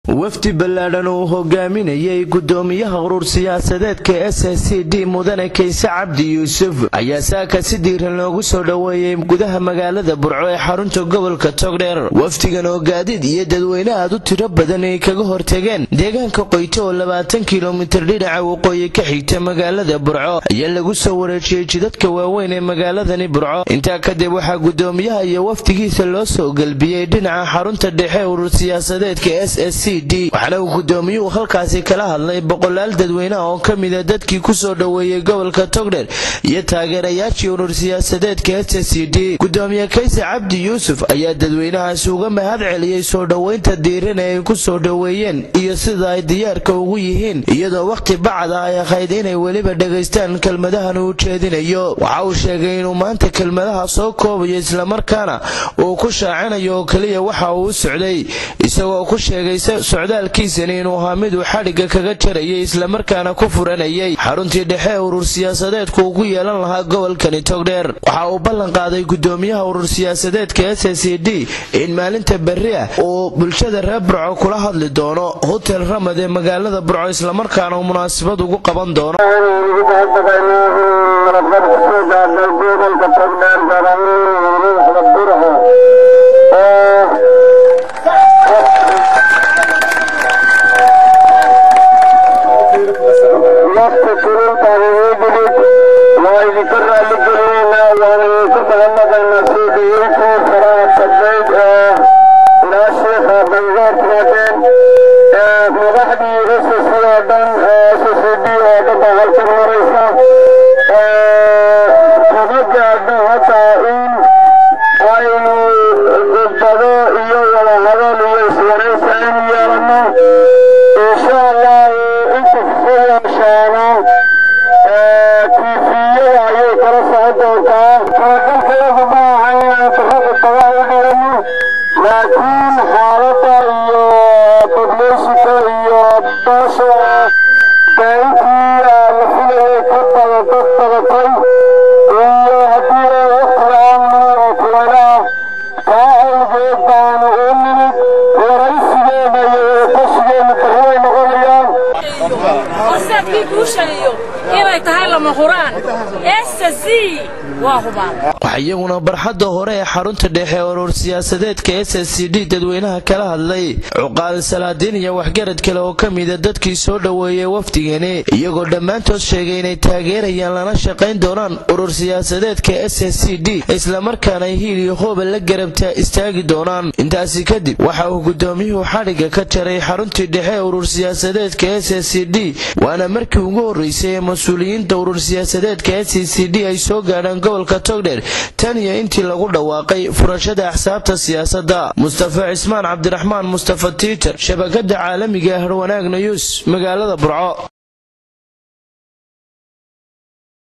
wafdi ballaadhan uu hogaaminayay gudoomiyaha urur siyaasadeedka s s c d mudane kayse cabdi yuusuf ayaa saaka si diiran loogu soo dhoweeyey gudaha magaalada burco ee xarunta gobolka togdheer wafdigan oo gaadiid iyo dadweyne aad u tiro badan ay kaga hortageen deegaanka qoyto oo labaatan kilomitir dhinaca waqooyi ka xigta magaalada burco ayaa lagu soo wareejiyey jidadka waaweyn ee magaaladani burco intaa kadib waxaa gudoomiyaha iyo wafdigiisa loo soo gelbiyey dhinaca xarunta dhexe urur siyaasadeedka s s c waxaana uu gudoomiyuhu halkaasi kala hadlay boqolaal dadweyneha oo ka mida dadkii kusoo dhoweeyey gobolka togdher iyo taageerayaashii urur siyaasadeedka s s c d gudoomiye kayse cabdi yuusuf ayaa dadweynahaasi uga mahad celiyey soo dhoweynta diiran ee ay ku soo dhoweeyeen iyo sida ay diyaarka ugu yihiin iyadoo wakhti bacda ay ahayd inay weliba dhegaystaan kelmadahan uu jeedinayo waxa uu sheegay inuu maanta kelmadaha soo koobayo islamarkaana uu ku shaacinayo oo keliya waxa uu u socday isagoo ku sheegay socdaalkiisani inuu ahaa miduu xadhigga kaga jarayay islamarkaana ku furanayay xaruntii dhexe urur siyaasadeedku uu ku yeelan lahaa gobolkani togdheer waxa uu ballan qaaday gudoomiyaha urur siyaasadeedka s s c d in maalinta berri ah uu bulshada reer burco kula hadli doono hotel ramad ee magaalada burco islamarkaana uu munaasabad ugu qaban doono laakiin xaalada iyo dubleysika iyo baasha daaintii la filayay ka bada dad badatay iyo haddii waqtigaan oo kulanaa taa awgeed baanu u nimid waraysigeena iyo tashigeena barriday noqonayaan horseedkii guushaniyo inay tahay lama huraan ssc waa hubaan waxaa iyaguna barxadda hore ee xarunta dhexe ee urur siyaasadeedka s s c d dadweynaha kala hadlay cuqaal salaadiin iyo waxgarad kale oo ka mida dadkii soo dhoweeyey wafdigani iyagoo dhammaantood sheegay inay taageerayaan lana shaqayn doonaan urur siyaasadeedka s s c d islamarkaana ay hiil iyo hooba la garabta istaagi doonaan intaasi kadib waxa uu gudoomiyuhu xadhigga ka jaray xaruntii dhexe ee urur siyaasadeedka s s c d waana markii ugu horreysay ee mas-uuliyiinta urur siyaasadeedka s c d ay soo gaadhaan gobolka togdher tan iyo intii lagu dhawaaqay furashada axsaabta siyaasadda mustafa cismaan cabdiraxmaan mustafa tiiter shabakada caalamiga harwanaag nayuus magaalada burco